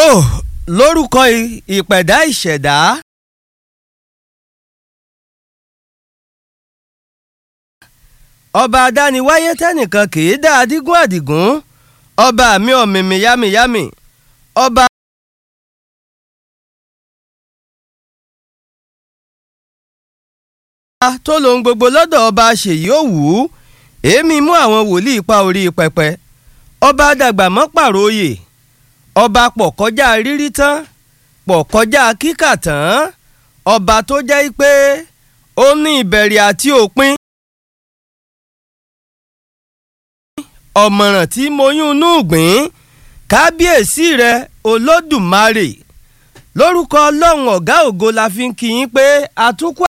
lórúkọ ìpẹ̀dá ìṣẹ̀dá. ọba adániwáyé tẹnìkan kì í dá adigun àdìgún ọba mi ọ̀mìmì yámiyámi ọba. tó lohun gbogbo lọ́dọ̀ ọba ṣèyí òwú èémí mú àwọn wòlíì pa orí pẹpẹ ọba dàgbà mọ́ pàròyè ọba pọ̀ kọjá rírí tán pọ̀ kọjá kíkà tán ọba tó jẹ́ pé ó ní ìbẹ̀rẹ̀ àti òpin. ọ̀mọ̀ràn tí mo yún inú gbìn kábíyèsí rẹ olódùmarè lórúkọ ọlọ́run ọ̀gá ògo la fi ń kí yín pé àtúnkù